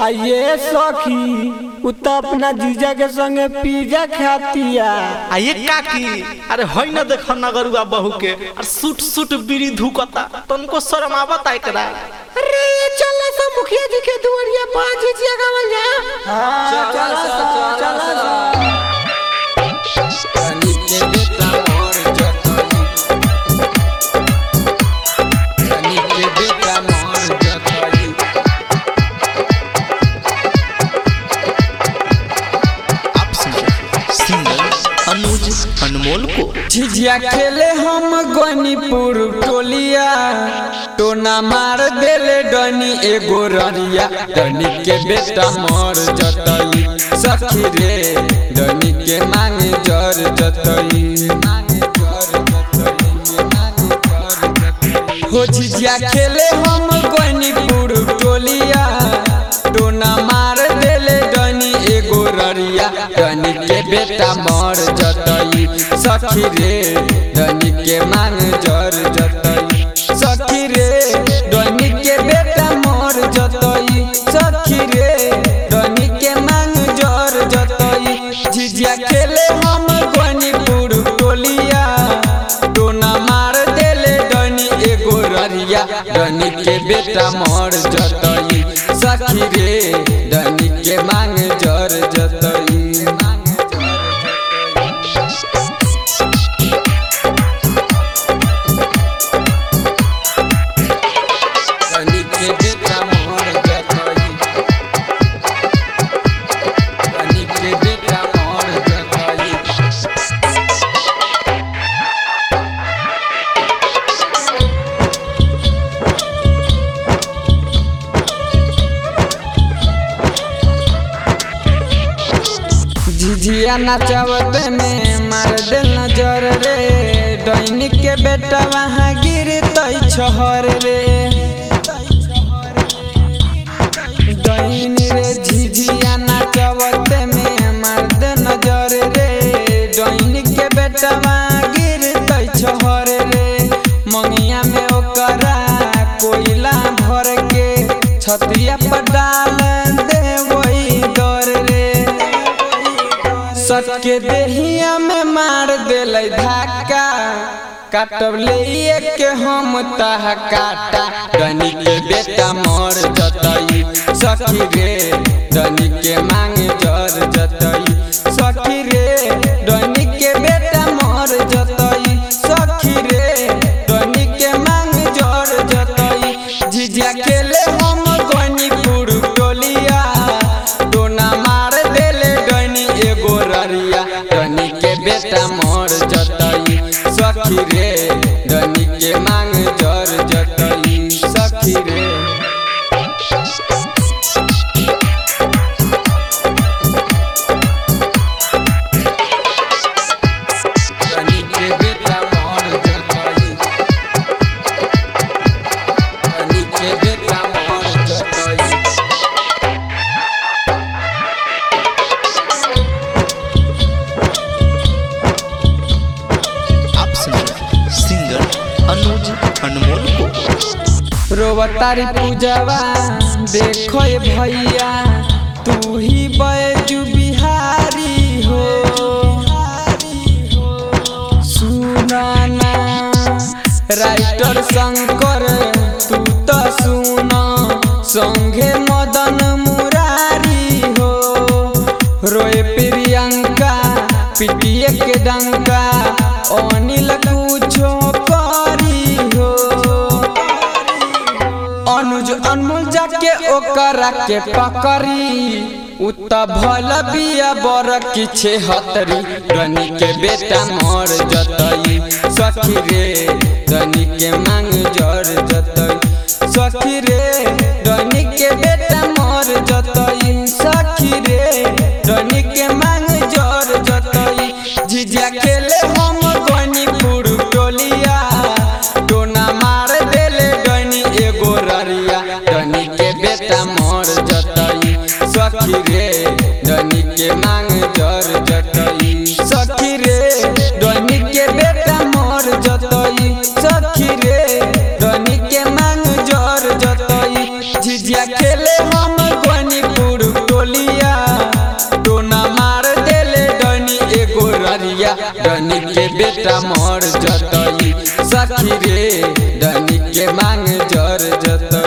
आइए सखी उ तो अपना जीजा के संगे पिज्जा खातिया आ ये काकी अरे होई न देख नगरुआ बहू के और सूट सूट बीड़ी धुकता तुमको शर्म आवता एकरा अरे चल सा मुखिया जी के दुआरिया पांच जीजिया गावल जा चल सा चल सा आप सुन रहे हैं सिंगर अनुज अनमोल को झिझिया खेले हम गनीपुर टोलिया टोना मार देले डनी एगो ररिया डनी के बेटा मर जतई सखी रे डनी के मांगे जर जतई हो झिझिया खेले हम गनीपुर टोलिया टोना मार देले डनी एगो ररिया डनी के बेटा मर जतई सखी रे डनी के मांग जर जतई सखी रे डनी के बेटा मर जतई सखी रे डनी के मांग जर जतई झिझिया खेले हम गनीपुर टोलिया टोना मार देले डनी एगो ररिया डनी के बेटा मर जतई सखी रे डनी के मांग जर जतई डनी के बेटा मर जतई डनी के बेटा मर जतई झिझिया नचावत में मार दे नजर रे डैनिक के बेटा वहाँ गिर तई छहर रे डैन रे झिझिया नचावत में मार दे नजर रे डैनिक के बेटा वहाँ गिर तई छहर रे मंगिया में ओकरा कोयला भर के छतिया पर डाल दे वही डर रे सटके देहिया में मार देले धक्का काटब ले के हम तह काटा डनी के बेटा मर जतई सखी रे डनी के मांग जर जतई सखी रे डनी के बेटा मर जतई सखी रे डनी के मांग जर जतई झिझिया खेले हम गनीपुर टोलिया टोना मार देले डनी एगो ररिया डनी के बेटा मर जतई सखी रे डनी के मांग जर जतई सखी रे डनी के बेटा मर जतई डनी के बेटा मर जतई आप सुन रहे हैं सिंगर अनुज अनमोल को रोवतारी पूजवा देखो ये भैया तू ही बैजू बिहारी हो सुनाना राइटर शंकर तू तो सुना संगे मदन मुरारी हो रोए प्रियंका पिटिए के डंका अनिल कुछो करी हो अनुज अनमोल जाके ओकरा के पकड़ी उ त भल बिया बर किछे हतरी रनी के बेटा मर जतई सखी रे रनी के मांग जर जतई सखी रे रनी के बेटा मर जतई सखी रे रनी के मांग जर जतई झिझिया खेले हम गनीपुर टोलिया टोना मार देले डनी एगो ररिया डनी के बेटा मर जतई सखी रे डनी के मांग जर जतई सखी रे डनी के बेटा मर जतई सखी रे डनी के मांग जर जतई झिझिया खेले हम गनीपुर डनी के बेटा मर जतई सखी रे डनी के मांग जर जतई